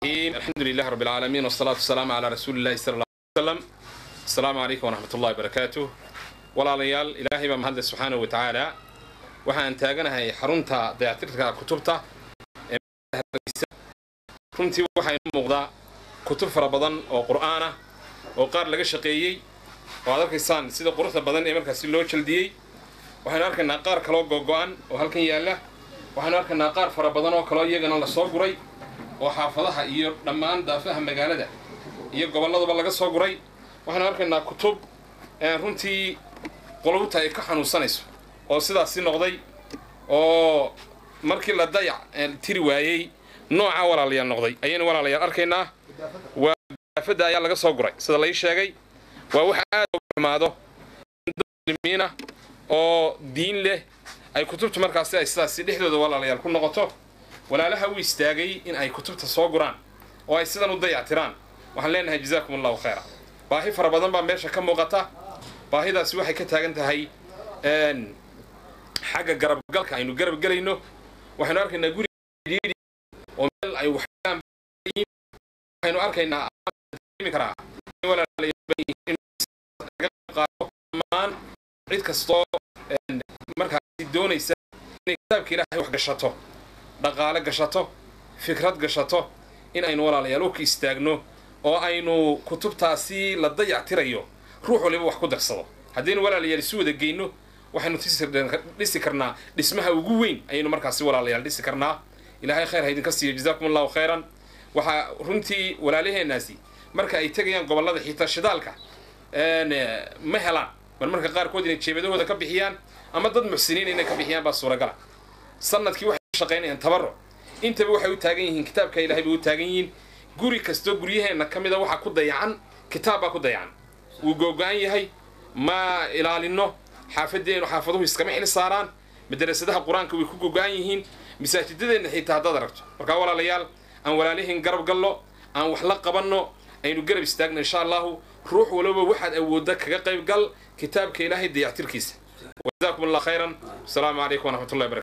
الرحيم الحمد لله رب العالمين والصلاة والسلام على رسول الله صلى الله عليه وسلم السلام عليكم ورحمة الله وبركاته walaalayaal ilaahay baa mahadle subxaana wa tacaala waxaan taaganahay xarunta dayactirka kutubta ee runtii waxaa inoo muuqdaa kutub fara badan oo qur'aan ah oo qaar laga shaqeeyey oo aad arkaysaan sida quruxda badan ee markaasi loo jaldiyey waxaynu arkaynaa qaar kaloo googo-an oo halkan yaalla waxaynu arkaynaa qaar fara badan oo kaloo iyagana lasoo guray oo xaafadaha iyo dhammaan daafaha magaalada iyo gobolladuba laga soo guray waxaynu arkaynaa kutub runtii qulubta ay ka xanuunsanayso oo sidaasi noqday oo markii la dayac tiri waayey nooca walaalayaal noqday ayaynu walaalayaal arkaynaa waa daafadda ayaa laga soo guray sida lai sheegay waa wax aad uga xumaado muslimiina oo diin leh ay kutubta markaasi ay sidaasi dhexdooda walaalayaal ku noqoto walaalaha u istaagay in ay kutubta soo guraan oo ay sidan u dayactiraan waxaan leenahay jazaakum allahu khayra baahi fara badan baa meesha ka muuqata baahidaasi waxay ka taagan tahay xagga garabgalka aynu garab gelayno waxaynu arkaynaa guri oo meel ay waxaynu arkaynaa karaa dhammaan cid kastoo markaasi doonaysa inay kitaabka ilaahay wax gashato dhaqaale gashato fikrad gashato in aynu walaalayaal u ka istaagno oo aynu kutubtaasi la dayactirayo ruux waliba wax ku darsado haddaynu walaalayaal isu wada geyno waxaynu dhisi karnaa dhismaha ugu weyn ayaynu markaasi walaalayaal dhisi karnaa ilaahay khayr ha idinka siiyo jazaakum allahu khayran waxaa runtii walaalaheenaasi marka ay tegayaan gobollada xitaa shidaalka ma helaan bal marka qaarkood inay jeebadahooda ka bixiyaan ama dad muxsiniin inay ka bixiyaan baa suuragala sanadkii waxay u shaqaynayaan tabaro intaba waxay u taagan yihiin kitaabka ilahay bay u taagan yihiin guri kastoo guryaheenna ka mida waxaa ku dayacan kitaab baa ku dayacan wuu googo-an yahay ma ilaalino xaafadeenu xaafaduhu iskama xil saaraan madarasadaha qur-aanka way ku gogo-an yihiin masaajidadeenna xitaa haddaad aragto markaa walaalayaal aan walaalihiin garab gallo aan wax la qabanno aynu garab istaagno insha allahu ruux waliba waxaad awoodda kaga qayb gal kitaabka ilaahay dayactirkiisa wajazaakum allah khayran asalaamu calaykum waraxmat ullahi barakatu